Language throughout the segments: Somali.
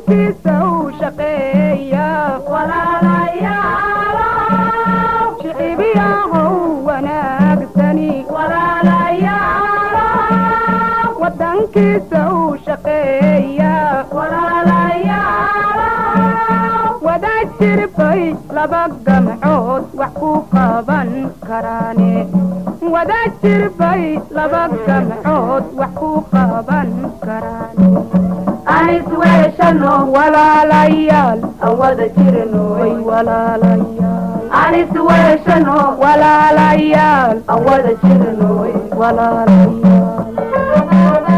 wadankiisa u shaqeeya shicibiyahow wanaagsani wadankiisa u shaqeeya wada jirbay laba gamcood wax ku qaban karaane wada jirbay laba gamcood wax ku qaban karaane anisweeshano walaalayaal aan wada jirno way walaalayaal anisweeshano walaalayaal aan wada jirno walaalayaal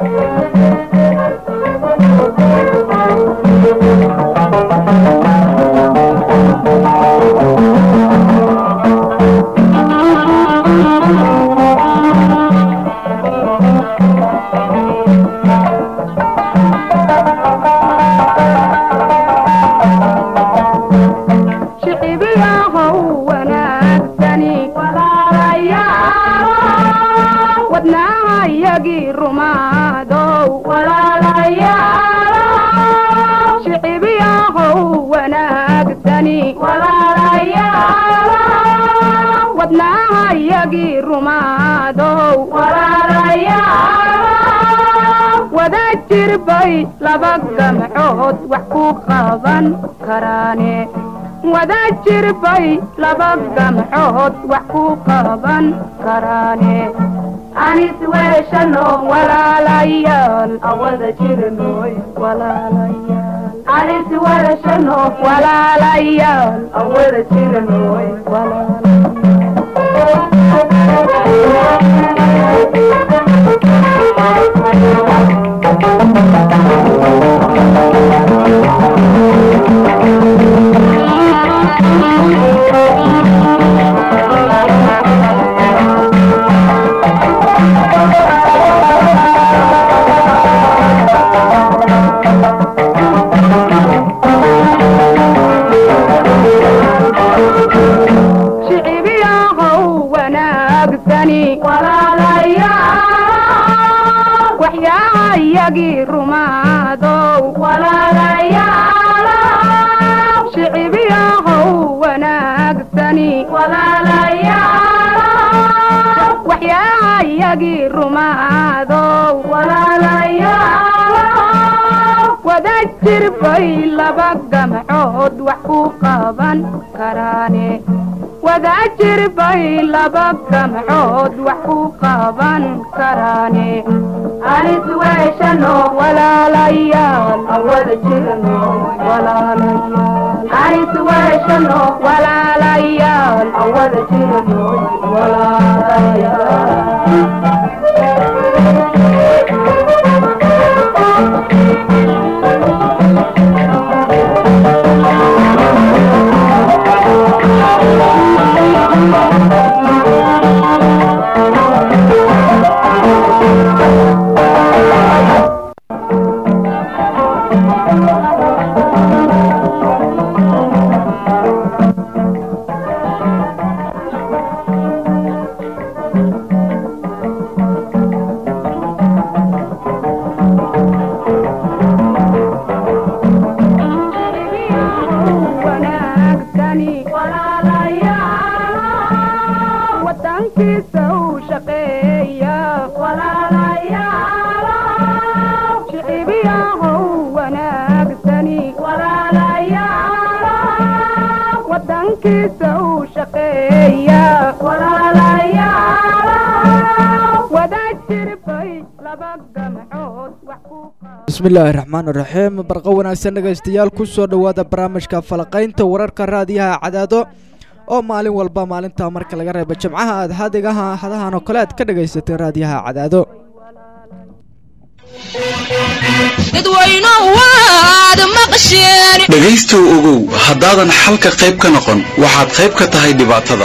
shicibiyahow wanaagsani wadnaha yagii rumaadow shicibiyahow wanaagsani wadnaha yagii rumaadow wada jirbay laba gamcood wax ku qaban karaane wada jirbay laba gamcood wax ku qaban karaane anisweeshano walaalayaal aan wada jirno walaalayaal anisweeshano walaalayaal aan wada jirno walaalayaal shicibiyahow wanaagsani waxyaha yagii rumaadow shicibiyahow wanaagsani waxyaha yagii rumaadow wada jirbay laba gamcood wax ku qaban karaane wada jirbay laba gamcood wax ku qaban karaane anisweeshano walaalayaal aan wada jirno walaalayaal anisweeshano walaalayaal aan wada jirno wanaagsani wadankiisa u shaqeeya shicibiyahow wanaagsani wadankiisa u shaqeeya wada jirbay laba gamcood wax ku qaban bismillaahi raxmaan raxiim barqo wanaagsan dhegaystayaal ku soo dhowaada barnaamijka falaqaynta wararka raadiyaha cadaado oo maalin walba maalinta marka laga reebo jimcaha aad hadigaha hadahan oo kale aad ka dhagaysatay raadiyaha cadaado dhegaystow ogow haddaadan xalka qayb ka noqon waxaad qayb ka tahay dhibaatada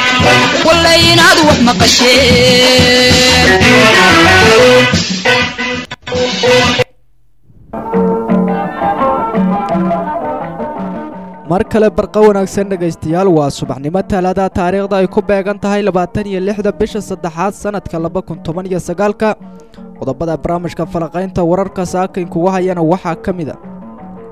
mar kale barqa wanaagsan dhegaystayaal waa subaxnimo talaada taariikhda ay ku beegan tahay labaatan iyo lixda bisha saddexaad sannadka laba kun toban iyo sagaalka qodobada barnaamijka falaqaynta wararka saakayn kugu hayana waxaa ka mid a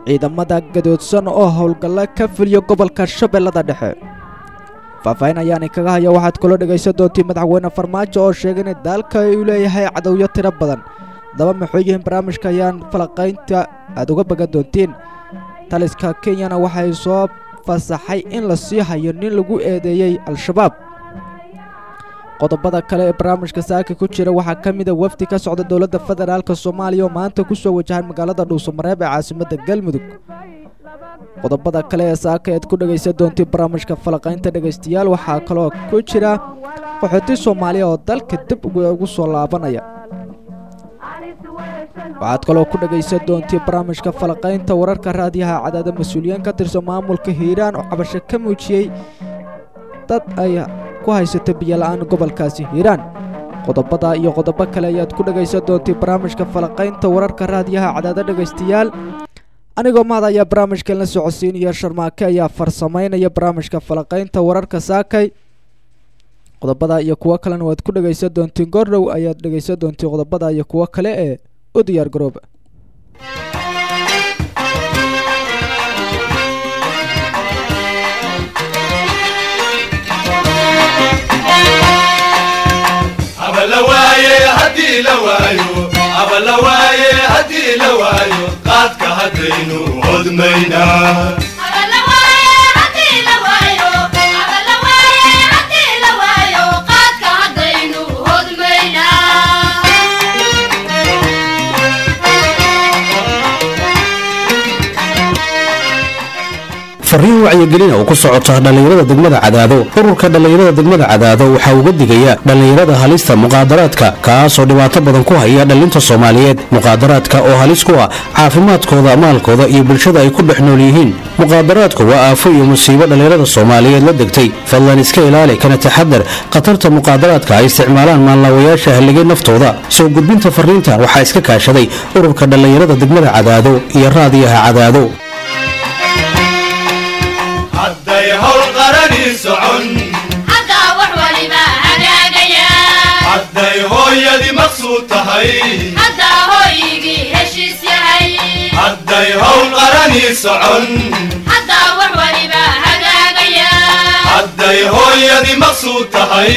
ciidamada gadoodsan oo howlgallo ka fuliya gobolka shabeellada dhexe faahfaahin ayaana kaga haya waxaad kaloo dhegaysan doontiin madaxweyne farmaajo oo sheegay in daalka uu leeyahay cadowyo tiro badan daba maxuu yihiin barnaamijka ayaan falaqaynta aad uga bagan doontiin taliska kenyana waxay soo fasaxay in la sii hayo nin lagu eedeeyey al-shabaab qodobada kale ee barnaamijka saaka ku jira waxaa ka mida wafdi ka socda dowladda federaalk soomaaliya oo maanta ku soo wajahan magaalada dhuusamareeb ee caasimadda galmudug qodobada kale ee saaka eed ku dhegaysan doontii barnaamijka falaqaynta dhegaystayaal waxaa kaloo ku jira qaxooti soomaaliya oo dalka dib ugu soo laabanaya waxaad kaloo ku dhegaysan doontii barnaamijka falaqaynta wararka raadiyaha cadaada mas-uuliyiin ka tirsan maamulka hiiraan oo cabasho ka muujiyey dad ay ku haysato biyola-aan gobolkaasi hiiraan qodobada iyo qodobo kale ayaad ku dhegaysan doontii barnaamijka falaqaynta wararka raadiyaha cadaada dhegaystayaal anigoo mahad ayaa barnaamijkan la socodsiinaya sharmaake ayaa farsamaynaya barnaamijka falaqaynta wararka saakay qodobada iyo kuwo kalena waad ku dhegaysan doontiin goordhow ayaad dhegaysan doontiin qodobada iyo kuwo kale ee u diyaar garooba qaadka haddaynu hodmaynaa fariin wacyigelina oo ku socota dhallinyarada degmada cadaado ururka dhallinyarada degmada cadaado waxaa uga digaya dhallinyarada halista muqaadaraadka kaasoo dhibaato badan ku haya dhallinta soomaaliyeed muqaadaraadka oo halis ku ah caafimaadkooda maalkooda iyo bulshada ay ku dhex nool yihiin muqaadaraadku waa aafo iyo musiibo dhallinyarada soomaaliyeed la degtay fadlan iska ilaali kana taxadar khatarta muqaadaraadka ay isticmaalaan maanlaawayaasha halligay naftooda soo gudbinta fariintan waxaa iska kaashaday ururka dhallinyarada degmada cadaado iyo raadiyaha cadaado hadday hawl qarani socon hadday hooyadii maqsuud tahay hadday hawl qarani socon hadday hooyadii maqsuud tahay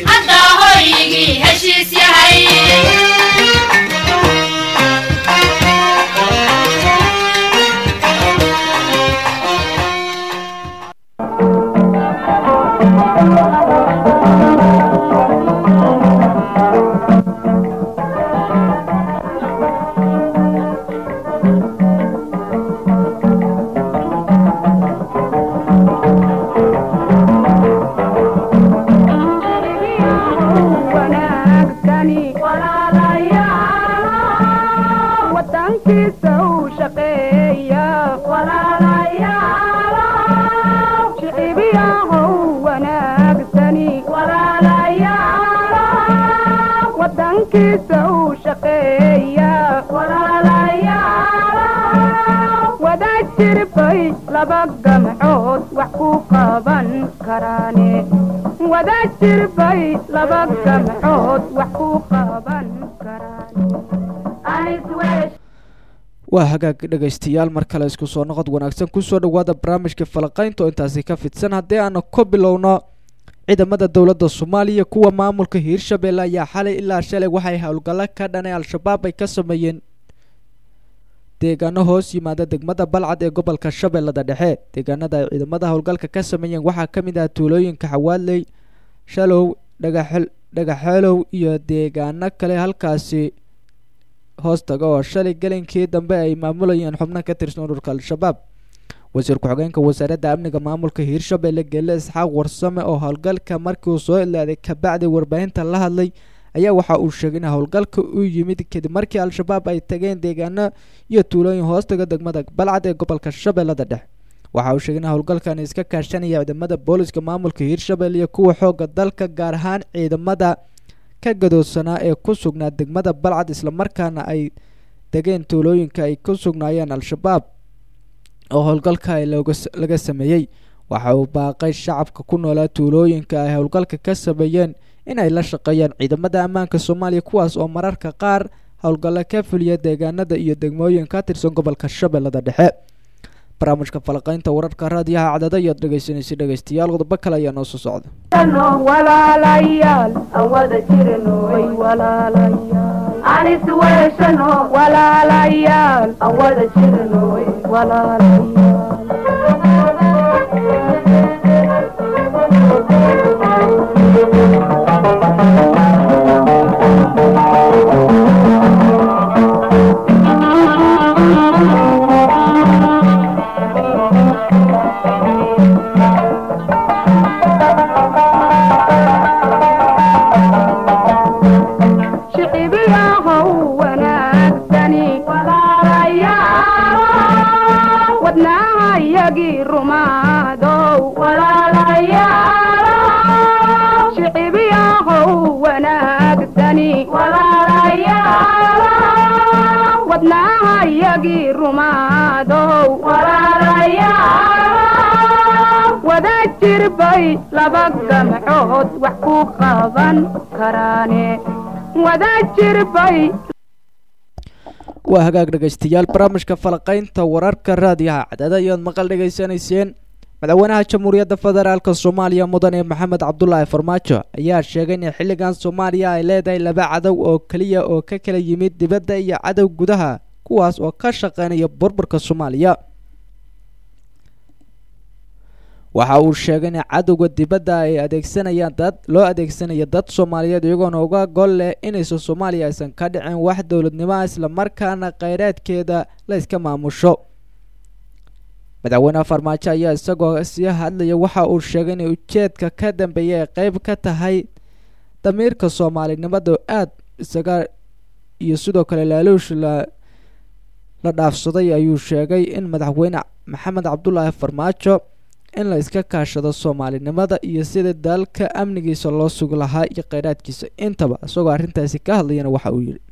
wanaagsani wadankiisa u shaqeeya shicibiyahow wanaagsani wadankiisa u shaqeeya wadaad jirbay laba gamcood wax ku qaban karaane wadaad jirbay laba gamcood wax ku qaban karaane waa hagaag dhegaystayaal mar kale isku soo noqod wanaagsan kusoo dhowaada barnaamijka falaqaynta oo intaasi ka fidsan haddii aanu ka bilowno ciidamada dowladda soomaaliya kuwa maamulka hiirshabelle ayaa xalay ilaa shalay waxay howlgallo ka dhanay al-shabaab ay ka sameeyeen deegaano hoos yimaada degmada balcad ee gobolka shabeellada dhexe deegaanada ay ciidamada howlgalka ka sameeyeen waxaa ka mid ah tuulooyinka xawaadley shalow dhagaxel dhagaxeelow iyo deegaano kale halkaasi hoos taga oo shalay gelinkii dambe ay maamulayeen xubno ka tirsan ururka al-shabaab wasiir ku-xigeenka wasaaradda amniga maamulka hiirshabelle gelle isxaaq warsame oo howlgalka markii uu soo ilaaday kabacdi warbaahinta la hadlay ayaa waxa uu sheegay in howlgalka uu yimid kadib markii al-shabaab ay tageen deegaano iyo tuulooyin hoostaga degmada balcad ee gobolka shabeellada dhexe waxa uu sheegay in howlgalkan iska kaashanaya ciidamada booliska maamulka hiirshabelle iyo kuwa xooga dalka gaar ahaan ciidamada ka gadoodsanaa ee ku sugnaa degmada balcad islamarkaana ay degeen tuulooyinka ay ku sugnaayeen al-shabaab oo howlgalka ay laga sameeyey waxa uu baaqay shacabka ku noolaa tuulooyinka ay howlgalka ka sameeyeen in ay la shaqeeyaan ciidamada ammaanka soomaaliya kuwaas oo mararka qaar howlgallo ka fuliya deegaanada iyo degmooyin ka tirsan gobolka shabeellada dhexe barnaamijka falaqaynta wararka raadiyaha cadada ayaad dhegeysanaysa dhegeystayaal qodobo kale ayaa noo soo socda walaalayaal aan wada jirano way walaalayaal aan isweeshano walaalayaal aan wada jirano walaalayaal shicibiyahow wanaagsani walaalayaal wadnaha yagii rumaadow walaalayaal shicibiyahow wanaagsani walaalayaal wadnaha yagii rumaadow walaalayaal wada jirbay laba gamcood wax ku qaban karaane wada jirbay waa hagaag dhegeystayaal barnaamijka falaqaynta wararka raadiyaha cadada ayaad maqal dhegeysanayseen madaxweynaha jamhuuriyadda federaalk soomaaliya mudane maxamed cabdulaahi farmaajo ayaa sheegay in xilligan soomaaliya ay leedahay laba cadow oo keliya oo ka kala yimid dibadda iyo cadow gudaha kuwaas oo ka shaqeynaya burburka soomaaliya waxa uu sheegay in cadowga dibadda ay adeegsanayaan dad loo adeegsanaya dad soomaaliyeed iyagoona uga gol leh inaysan soomaaliya aysan ka dhicin wax dowladnimo islamarkaana kheyraadkeeda la iska maamusho madaxweyneha farmaajo ayaa isagoo sii hadlaya waxa uu sheegay inay ujeedka ka dambeeya ay qeyb ka tahay damiirka soomaalinimada aada isaga iyo sidoo kale laaluush la la dhaafsaday ayuu sheegay in madaxweyne maxamed cabdulaahi farmaajo in la iska kaashado soomaalinimada iyo sida dalka amnigiisa loo sugi lahaa iyo kheyraadkiisa intaba isagoo arrintaasi ka hadlayana waxa uu yidhi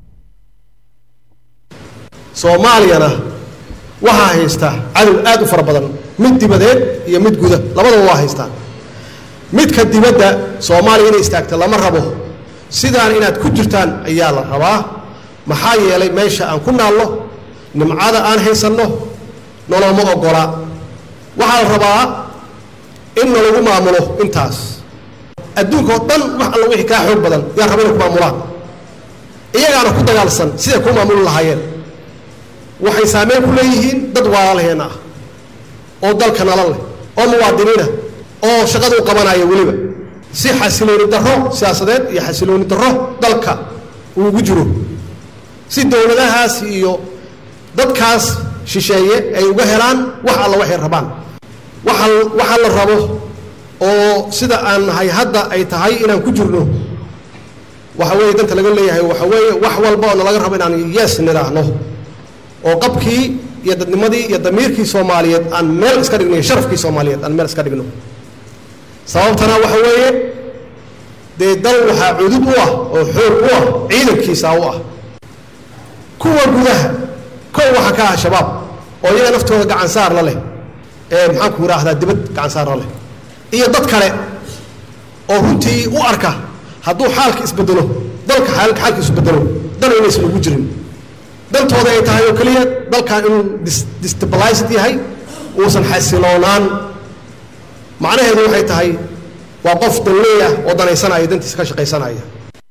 soomaaliyana waxaa haysta cadow aad u fara badan mid dibadeed iyo mid guda labadaba waa haystaa midka dibadda soomaaliya inay istaagta lama rabo sidaan inaad ku jirtaan ayaa la rabaa maxaa yeelay meesha aan ku naalno nimcada aan haysanno noloma ogola waxaa la rabaa in nalagu maamulo intaas adduunka oo dhan wax alla wixii kaa xoog badan yaa raba inay ku maamulaan iyagaana ku dagaalsan siday ku maamuli lahaayeen waxay saameyn ku leeyihiin dad waalaalaheenna ah oo dalka nala leh oo muwaadiniina oo shaqada u qabanaya weliba si xasilooni darro siyaasadeed iyo xasilooni darro dalka uu ugu jiro si dowladahaas iyo dadkaas shisheeye ay uga helaan wax alla waxay rabaan waxa waxa la rabo oo sida aan nahay hadda ay tahay inaan ku jirno waxa weeye danta laga leeyahay waxa weeye wax walba oo nalaga rabo inaan yes nidhaahno oo qabkii iyo dadnimadii iyo damiirkii soomaaliyeed aan meel iska dhigno iyo sharafkii soomaaliyeed aan meel iska dhigno sababtana waxa weeye dee dal waxaa cudud u ah oo xoog u ah ciidankiisa u ah kuwa gudaha kow waxaa ka ah shabaab oo iyaga naftooda gacan saar la leh ee maxaanku idhaahdaa dibad gacan saar la leh iyo dad kale oo runtii u arka hadduu xaalka isbedelo dalka xaalka xaalka isbedelo dan inaysan ugu jirin dantooda ay tahay oo keliya dalkan inuu destabilized yahay uusan xasiloonaan macnaheedu waxay tahay waa qof danleeyah oo danaysanaya dantiisa ka shaqaysanaya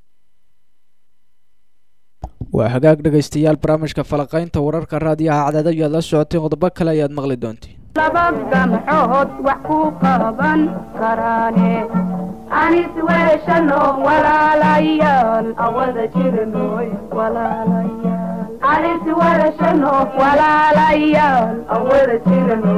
waa hagaag dhegaystayaal barnaamijka falaqaynta wararka raadiyaha cadada ayaad la socoteen qodobo kale ayaad maqli doontiin laba gamcood wax ku qaban karaane anis weeshano walaalayaal awada jirano walaalayaal anis weeshano walaalayaal awada jirano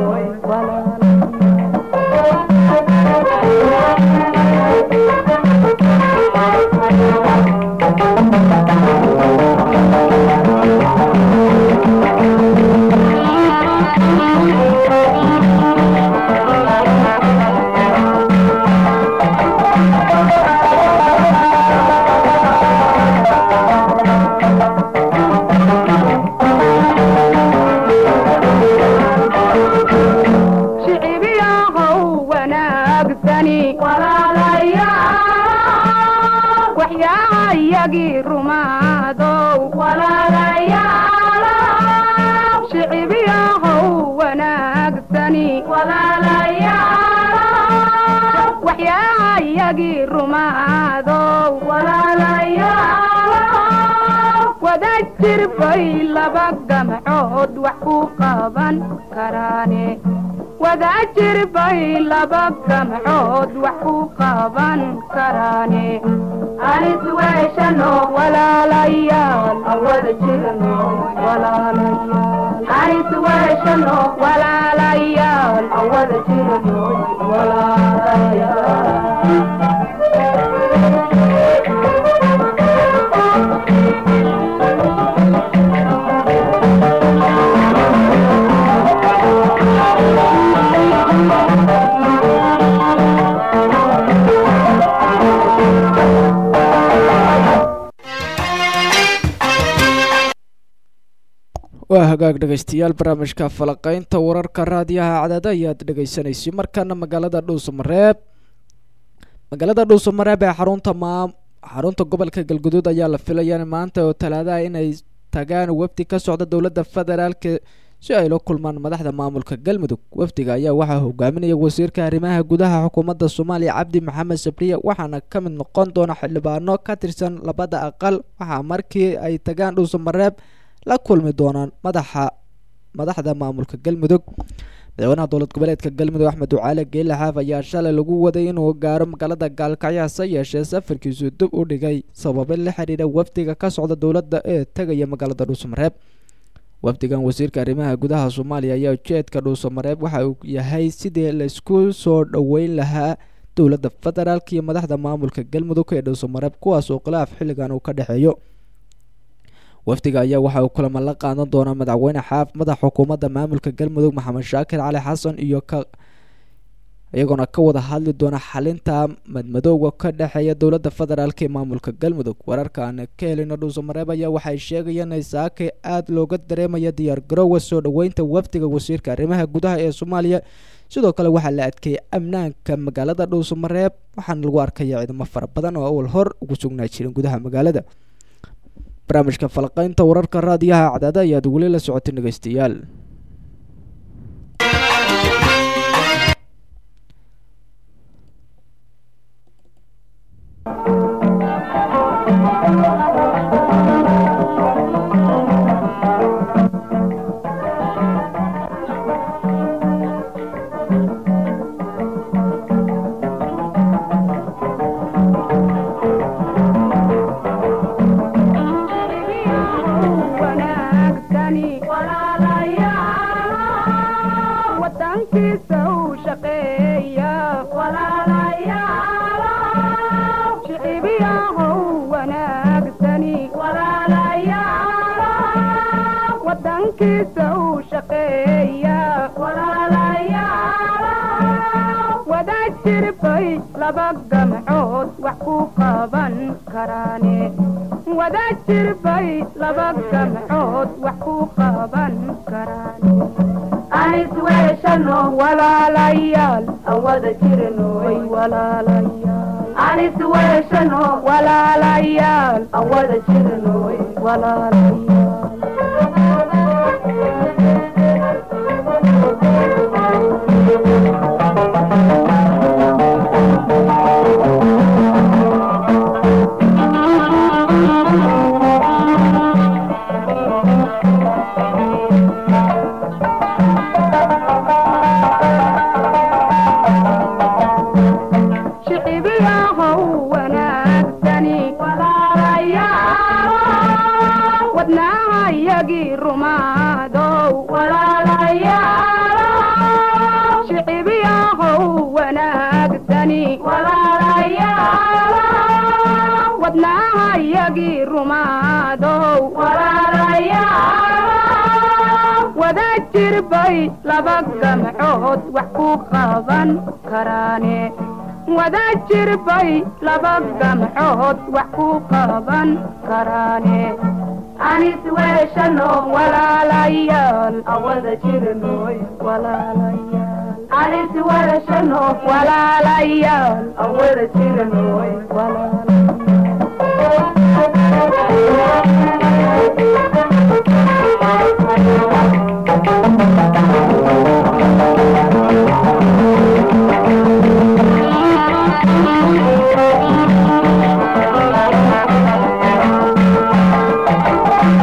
wada jir bay laba gamcood wax ku qaban karaane wada jir bay laba gamcood wax ku qaban karaane anis weeshano walaalayaal aan wada jirno walaalayaal anis weeshano walaalayaal aan wada jirno walaalayaal waa hagaag dhegaystayaal barnaamijka falaqaynta wararka raadiyaha cadaada ayaad dhegaysanaysa markaana magaalada dhuusamareeb magaalada dhuusamareeb ee xarunta maa xarunta gobolka galguduud ayaa la filaya maanta oo talaadaha inay tagaan wafdi ka socda dowladda federaalk si ay la kulmaan madaxda maamulka galmudug wafdiga ayaa waxaa hogaaminaya wasiirka arrimaha gudaha xukuumadda soomaaliya cabdi maxamed sabriye waxaana ka mid noqon doona xildhibaano ka tirsan labada aqal waxaa markii ay tagaan dhuusamareeb la kulmi doonaan madaxa madaxda maamulka galmudug madaxweynaha dowlad goboleedka galmudug axmed ducaale geele xaaf ayaa shalay lagu waday inuu gaaro magaalada gaalkacyo hase yeeshee safarkiisu dib u dhigay sababo la xiriira wafdiga ka socda dowladda ee tegaya magaalada dhuusamareeb wafdigan wasiirka arrimaha gudaha soomaaliya ayaa ujeedka dhuusamareeb waxa uu yahay sidii laisku soo dhoweyn lahaa dowladda federaalk iyo madaxda maamulka galmudug ee dhuusamareeb kuwaas oo khilaaf xilligan uu ka dhexeeyo wafdiga ayaa waxa uu kulamo la qaadan doonaa madaxweyne xaaf madax xukuumadda maamulka galmudug maxamed shaakir cali xasan iyo ka iyagoona ka wada hadli doona xalinta madmadowga ka dhexeeya dowladda federaalk ee maamulka galmudug wararka aan ka helino dhuusamareeb ayaa waxay sheegayeen in saake aada looga dareemaya diyaar garoowa soo dhoweynta wafdiga wasiirka arrimaha gudaha ee soomaaliya sidoo kale waxaa la adkeeyay amnaanka magaalada dhuusamareeb waxaana lagu arkaya ciidamo fara badan oo awal hor ugu sugnaa jirin gudaha magaalada barnaamijka falaqaynta wararka raadiyaha cadaada ayaad weli la socotay dhegeystayaal wanaagsani wadankiisa u shaqeeya shicibiyahow wanaagsani wadankiisa u shaqeeya wada jirbay laba gamcood wax ku qaban karaane wada jirbay laba gamcood wax ku qaban karaane anis weeshano walaalayaal aan wada jirno way walaalayaal anis weeshano walaalayaal aan wada jirno walaalayaal shicibiyahow wanaagsani wadnaha yagii rumaadow shicibiyahow wanaagsani wadnaha yagii rumaadow wada jirbay laba gamcood wax ku qaban karaane wada jirbay laba gamcood wax ku qaban karaane anis weeshano walaalayaal aan wada jirno walaalayaal anis weeshano walaalayaal aan wada jirno walaalayaal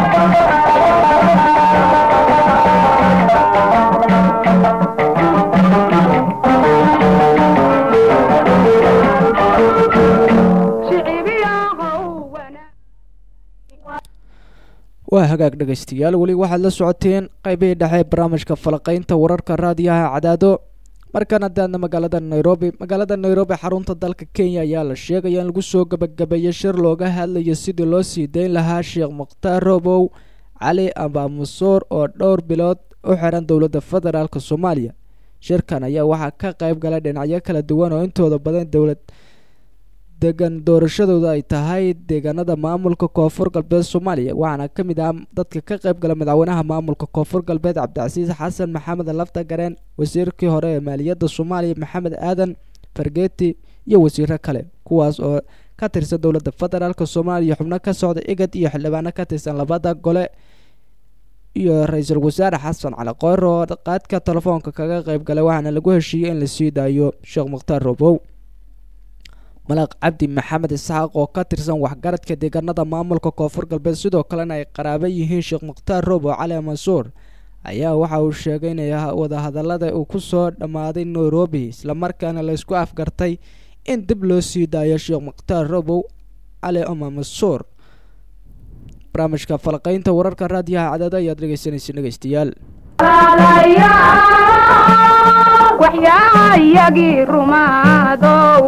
waa hagaag dhegaystayaal weli waxaad la socoteen qaybihii dhexe barnaamijka falaqaynta wararka raadiyaha cadaado markan haddaadna magaalada nairobi magaalada nairobi xarunta dalka kenya ayaa la sheegaya in lagu soo gabagabeeyay shir looga hadlayo sidii loo sii dayn lahaa sheekh mukhtaar robow cali abaamusoor oo dhowr bilood u xiran dowladda federaalk soomaaliya shirkan ayaa waxaa ka qayb galay dhinacyo kala duwan oo intooda badan dowlad degan doorashadooda ay tahay deegaanada maamulka koonfur galbeed soomaaliya waxaana ka mid ah dadka ka qayb gala madaxweynaha maamulka koonfur galbeed cabdicasiis xasan maxamed lafta gareen wasiirkii hore ee maaliyadda soomaaliya maxamed aadan fargeeti iyo wasiiro kale kuwaas oo ka tirsan dowladda federaalk soomaaliya xubno ka socda igad iyo xildhibaano ka tirsan labada gole iyo ra-iisul wasaare xasan cali qoyr oo qaadka telefoonka kaga qayb galay waxaana lagu heshiiyey in lasii daayo sheekh mukhtaar robow malaaq cabdi maxamed isxaaq oo ka tirsan waxgaradka deegaanada maamulka koonfur galbeed sidoo kalena ay qaraabo yihiin sheekh mukhtaar robow cali mansuur ayaa waxa uu sheegay inay wadahadalada uu kusoo dhammaaday nairobi islamarkaana la isku afgartay in dib loo sii daayo sheekh mukhtaar robow cali oma mansuur barnaamijka falaqaynta wararka raadiyaha cadaada ayaad dhegeysanaysa dhegeystayaal waxyaayagii rumaadow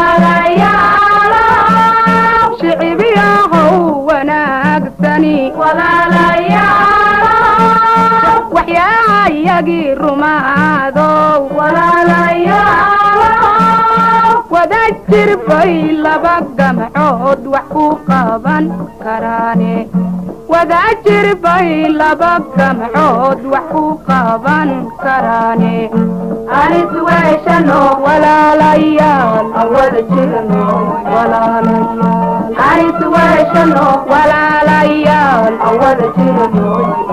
shicibyahow wanaagsani waxyaayagii rumaadow wada jirbay laba gamcood wax ku qaban karaane wada jirbay laba gamcood wax ku qaban karaane anis weeshano walaalayaal awada jirno walaalayaal anis weeshano walaalayaal awada jirno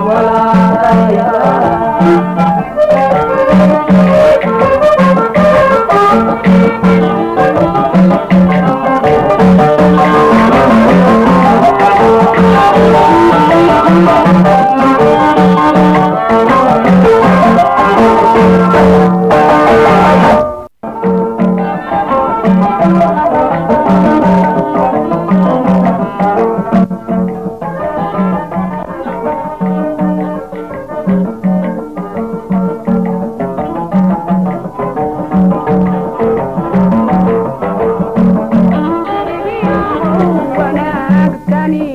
wanaagsani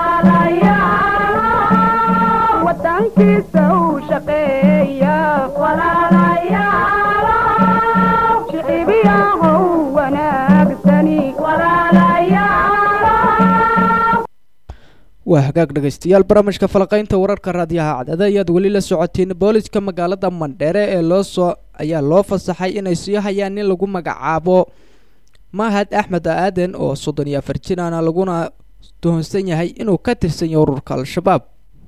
wadankiisa u shaqeeya shicibyahow wanaagsani waa hagaag dhegaystayaal barnaamijka falaqaynta wararka raadiyaha cadada ayaad weli la socotiin booliska magaalada mandheere ee loo soo ayaa loo fasaxay inay sii hayaan nin lagu magacaabo mahad axmed aaden oo soddon iyo afar jiraana laguna tuhunsan yahay inuu ka tirsan yahay ururka al-shabaab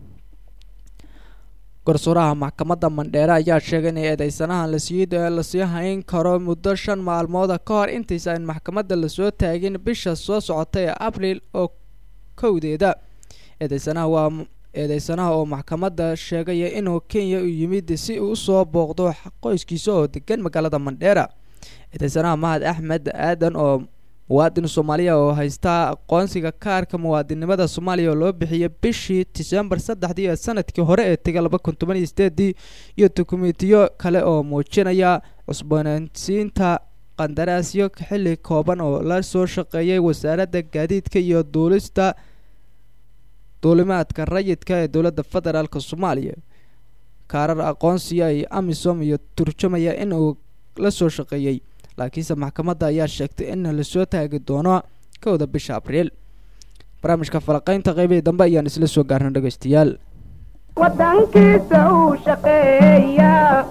garsooraha maxkamadda mandheere ayaa sheegay in eedeysanahan lasii lasii hayn karo muddo shan maalmooda ka hor intaysa in maxkamadda lasoo taagin bisha soo socota ee abriil oo kowdeeda eedeysanaha waa eedeysanaha oo maxkamadda sheegaya inuu kenya u yimid si uu usoo booqdo qoyskiisa oo degan magaalada mandheera eedeysanaha mahad axmed aadan oo muwaadin soomaaliya oo haystaa aqoonsiga kaarka muwaadinimada soomaaliya oo loo bixiyay bishii disembar saddexdii ee sanadkii hore ee tegay laba kun toban iyo sideedii iyo dukumentiyo kale oo muujinaya cusboonaysiinta qandaraasyo xilli kooban oo la soo shaqeeyay wasaaradda gaadiidka iyo duulista duulimaadka rayidka ee dowladda federaalk soomaaliya kaarar aqoonsiya ay amisom iyo turjumaya in uu la soo shaqeeyey laakiinse maxkamadda ayaa sheegtay in lasoo taagi doono kowda bisha abriil barnaamijka falaqaynta qeybihii dambe ayaan isla soo gaarna dhegaystayaal wadankiisa uu shaqeeya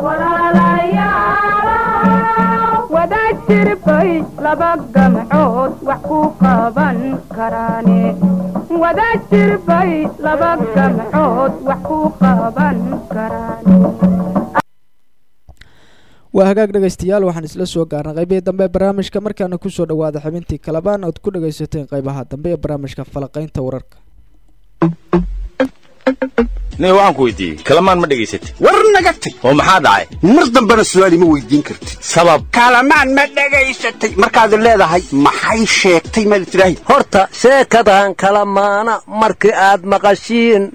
wada jirbay laba gamcood wax ku qaban karaane wada jirbay laba gamcood wax ku qaban karaane waa hagaag dhegaystayaal waxaan isla soo gaarnay qaybihii dambe ee barnaamijka markaana kusoo dhawaada xubintii kalabaan ood ku dhagaysateen qaybaha dambe ee barnaamijka falaqaynta wararka nin waxaan ku weydiiyey kalamaan ma dhegaysatay war naga tag oo maxaa dhacay mar dambena su'aal ima weydiin kartid sabab kalamaan ma dhegaysatay markaad leedahay maxay sheegtay maad tidhaahi horta sheekadan kala maana markii aad maqashiin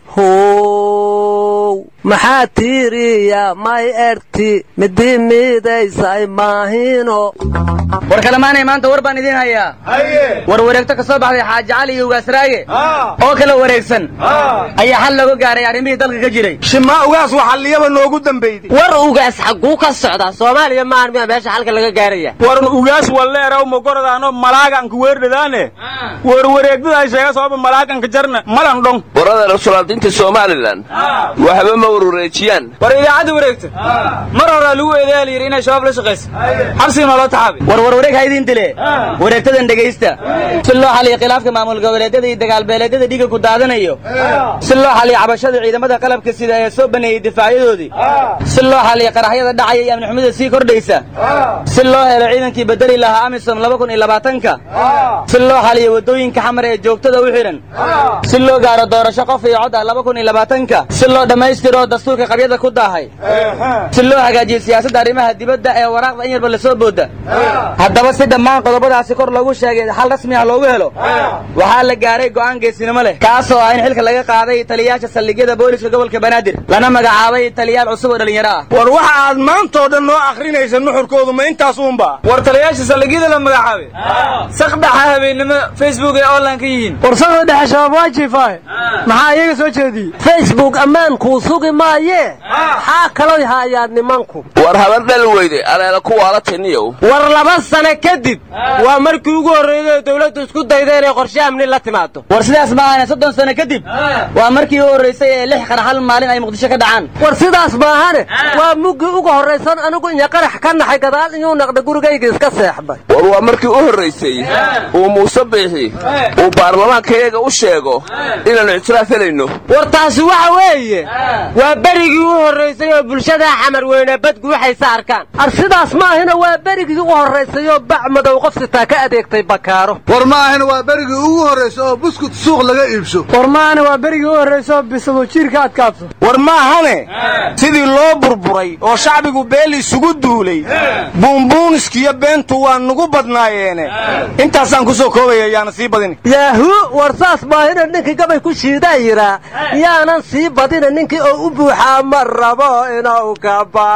how maxaa tiiriya may erti midii miidaysay maahino war kalemaanay maanta war baan idiin hayaa war wareegto ka soo baxday xaaji cali iyo ugaasraaye oo kala wareegsan ayaa xal looga gaaray arrimihii dalka ka jiray shimaa ugaas waxalliyaba noogu dambeyday war ugaas xagguu ka socdaa soomaaliya maahan miya meesha xalka laga gaaraya war ugaas walleeraw magoradaano malaaganka weerdhadaane war wareegdada sheega sababa malaaganka jarna malan dhong warada rasuulaadinta somalilan waxba ma warwareejiyaan war idaacadda wareegta mar horaa lagu eedeeya la yidhi inay shabaab la shaqayso xabsigana loo taxaabay war war wareeg ha idiin dile wareegtadan dhegaysta si loo xaliyo khilaafka maamul goboleedyada iyo dagaalbeeleedyada dhiga ku daadanayo si loo xaliyo cabashada ciidamada qalabka sida ee soo baneeyey difaacyadoodii si loo xaliyo qaraxyada dhacaya iyo amnixumada sii kordhaysa si loo helo ciidankii bedeli lahaa amisom laba kun iyo labaatanka si loo xaliyo waddooyinka xamar ee joogtada u xidhan si loo gaaro doorasho qof iyo cod ah laba kun iyo labaatanka si loo dhammaystiro dastuurka qabyada ku daahay si loo hagaajiyo siyaasadda arrimaha dibadda ee waraaqda in yarba lasoo booda haddaba si dhammaan qodobadaasi kor loogu sheegay xal rasmi ah loogu helo waxaa la gaaray go'aan geesinimo leh kaasoo ah in xilka laga qaaday taliyayaasha saldhigyada booliska gobolka banaadir lana magacaabay taliyaal cusub oo dhallinyaro ah war waxa aad maantoo dhan noo akhrinaysa nuxurkoodu ma intaas uunba war taliyayaasha saldhigyada la magacaabay sakdhaxa habeennimo facebook ee online ka yihiin war sakda dhexe shabaab waa jiifaahe maxaa iyaga soo jeediyey facebook ammaankuu sugi maayee xaa kaloy haayaan nimanku war habar dhal weyde aleela kuwaala tiniyow war laba sano kadib waa markii ugu horreeyay dawladdu isku dayda inay qorshe amni la timaado war sidaas ma ahane soddon sano kadib waa markii u horraysay ee lix qarax hal maalin ay muqdisho ka dhacaan war sidaas maahane waa muggii ugu horraysan anigu iyo qarax ka naxay gadaal iyuu naqda gurigayga iska seexday war waa markii u horraysay uu muuse biixi uu baarlamaankayaga u sheego inaannu ictiraaf helayno war taasi waxa weeye waa berigii u horraysay oo bulshada xamar weyne badgu waxayse arkaan ar sidaas maahina waa berigii u horraysayoo bac madow qof sitaa ka adeegtay bakaaro war ma ahina waa berigii ugu horraysa oo buskut suuq laga iibso war maahana waa berigii u horraysa oo bisado jiirka adkaabso war maahane sidii loo burburay oo shacbigu beel isugu duulay buunbuuniskiyo beentu waa nugu badnaayeene intaasaan ku soo koobaya yaana sii badin yaahu war saas maahina ninkii gabay ku shiidaa yidhaa yaanan sii badina ninkii oo u buuxaa ma rabo inuu ka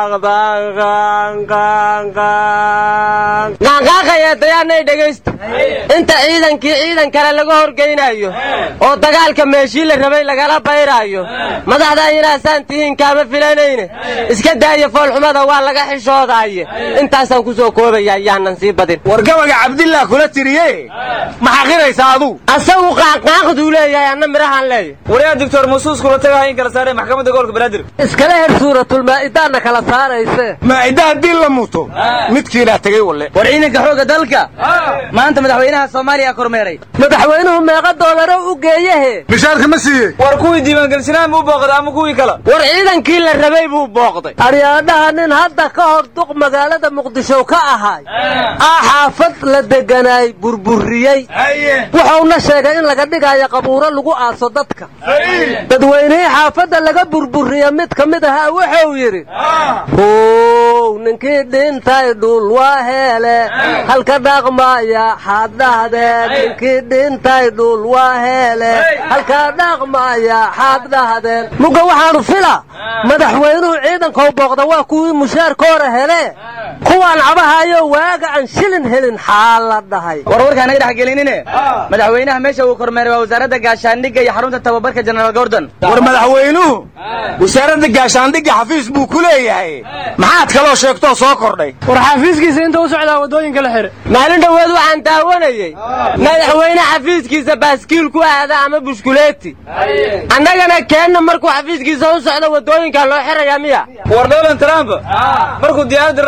baaqdaaqaaqaya dayaanay dhegaysta inta ciidankii ciidan kale laga horgeynayo oo dagaalka meeshii la rabay lagala bayraayo madaxdaa inaasaan tihiin kaama filanayne iska daaya foolxumada waa laga xishoodaaye intaasaan ku soo koobaya yaanan sii badin war gabaga cabdillah kula tiriye ma xaqiraysa aduu asagu qaaqaaqduu leeyahay anna midhahaan leeyahy waryaa doctor musuus kula tagaha in kala saaray maxkamadda gobolka banaadir iskala her suuratulmaa'idaanna kala saarayse maa'ida haddii la muto midkiinaa tegay walle war ciidanka xoogga dalka maanta madaxweynaha soomaaliya kormeeray madaxweynuhu meeqa doolaro u geeyahe mishaarka ma siiyey war kuwii diiwaangelisnaan buu booqday ama kuwii kale war ciidankii la rabay buu booqday aryaadhaha nin hadda ka hor duq magaalada muqdisho ka ahay aa xaafad la deganaay burburiyey wuxuuna sheegay in laga dhigayo qabuuro lagu aaso dadka dadweynihii xaafadda laga burburiya mid ka mid ahaa wuxuu yidhi how ninkii dhintay dhul waa heele halka dhaqmaya xaad dhahdeen ninkii dhintay dhul waa heele halka dhaqmaya xaad dhahdeen mugga waxaanu fila madaxweynuhu ciidankau booqda waa kuwii mushaarkoora hele kuwaan cabahayo waaga aan shilin helin xaa la dhahay war warkaa naga dhex gelinine madaxweynaha meesha uu kormeeray waa wasaaradda gaashaandhigga iyo xarunta tababarka jenaraal gordon war madaxweynuhu wasaaradda gaashaandhigga xafiis buu ku leeyahay maxaad kaloo sheegtoo soo kordhay war xafiiskiisa inta u socdaa waddooyinka la xidhay maalin dhoweed waxaan daawanayey madaxweyne xafiiskiisa baaskiil ku aada ama bushkuleeti annagana keenna markuu xafiiskiisa u socdo waddooyinka loo xirayaa miya war donald trump markuu diyaaradda raacay jidku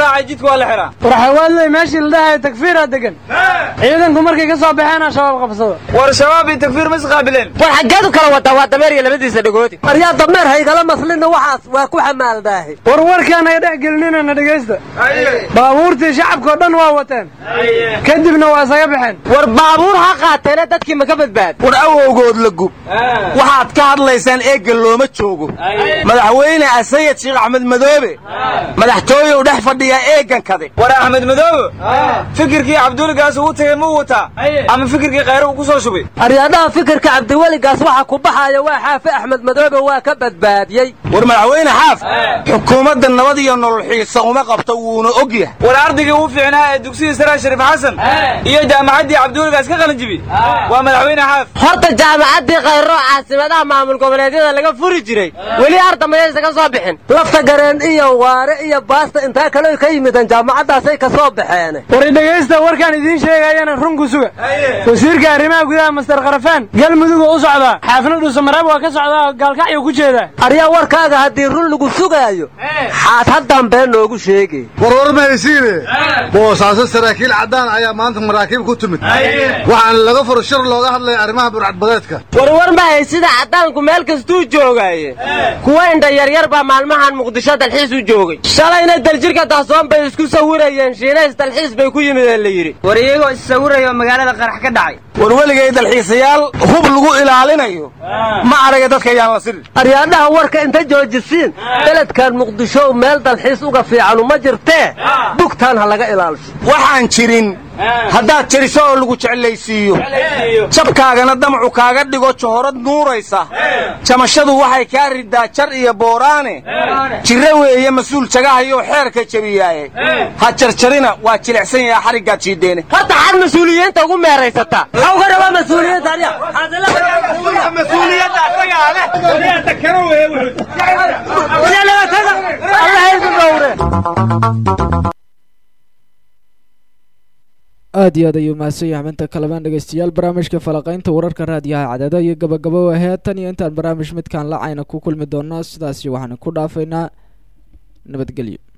jidka waa la xiraa warxawaadley meeshii la dhahayo takfiiraa degan ciidanku markay ka soo baxeen shabaab qabsado war shabaab iyo takfiir ma isqaabileen war xaggeedu kala wadaa waa dameer iyo labadiisa dhagoodi maryaa dameer haygala maslina waxaas waa ku xamaaldaahi war warkaan ay dhex gelinina dhegaysta baabuurtii shacabkao dhan waa wateen kadibna waa isaga baxeen war baabuur ha qaateene dadkii ma ka badbaad war awowgood la gub waxaad ka hadlaysaan eegga looma joogo madaxweyne asayid sheekh axmed madoobe madaxtooye u dhex fadhiyaa eeggan kade war axmed madoobe fikirkii cabduligaas ugu tegey muu wataa ama fikirkii khayre uu ku soo shubay aryaadhaha fikirka cabdiweligaas waxa ku baxaya waa xaafi axmed madoobe waa ka badbaadiyey war madaxweyne xaaf xukuumadda nabad iyo nolol xiisa uma qabto wuuna og yahay war ardaygii ugu fiicnaa ee dugsigii saraa shariif xasan iyo jaamacaddii cabdiweligaas ka qalin jibi waa madaxweyne xaaf horta jaamacaddii khayro caasimadaha maamul goboleedyada laga furi jiray weli ardamayaysa ka soo bixin lafta gareen iyo waare iyo baasta intaa kale ka yimideen jaamacaddaasay ka soo baxeen war dhegaysta warkaan idiin sheegayana runku suga wasiirka arrimaha gudaha master kharafaan galmudugu u socdaa xaafna dhuusamareeb waa ka socdaa gaalkacyo ku jeeda aryaa warkaaga haddii run lagu sugaayo xaad haddaan been noogu sheegay warwar ma haysiine boosaaso saraakiil caddaan ayaa maanta maraakiib ku timid waxaana laga furo shir looga hadlaya arrimaha burcadbadeedka warwar ma haysida caddaanku meel kastuu joogaaye kuwa indha yaryar baa maalmahan muqdisho dalxiis u joogay shalayna daljirka dahsoon bay isku sawirayeen shiinays dalxiis bay ku yimideen la yidhi war iyagoo issawiraya oo magaalada qarax ka dhacay war weligay dalxiisayaal hub lagu ilaalinayo ma araga dadka ayaan la sirin aryaadhaha warka inta joojisiin beledkan muqdisho meel dalxiis uga fiicanu ma jirtee bugtaan ha laga ilaalisho waxaan jirin haddaad jeriso oo lagu jeclaysiiyo jabkaagana damacu kaaga dhigo johorad nuuraysa jamashadu waxay kaa ridaa jar iyo booraane jire weeye mas-uul jagahayoo xeerka jebiyaaye ha jarjarina waa jilicsan yaha xariggaad jiideene horta xad mas-uuliyiinta ugu meeraysataa maxaa uga rabaa mas-uuliyiinta adiga mas-uuliyadda asagaa leh allah idin dhowre aad iyo aad ayuu mahadsan yahay xubinta kalamaan dhegeystayaal barnaamijka falaqaynta wararka raadiyaha cadaada iyo gabagabo ahee tan iyo intaan barnaamij midkaan lacayna ku kulmi doonno sidaasi waxaan ku dhaafaynaa nabadgelyo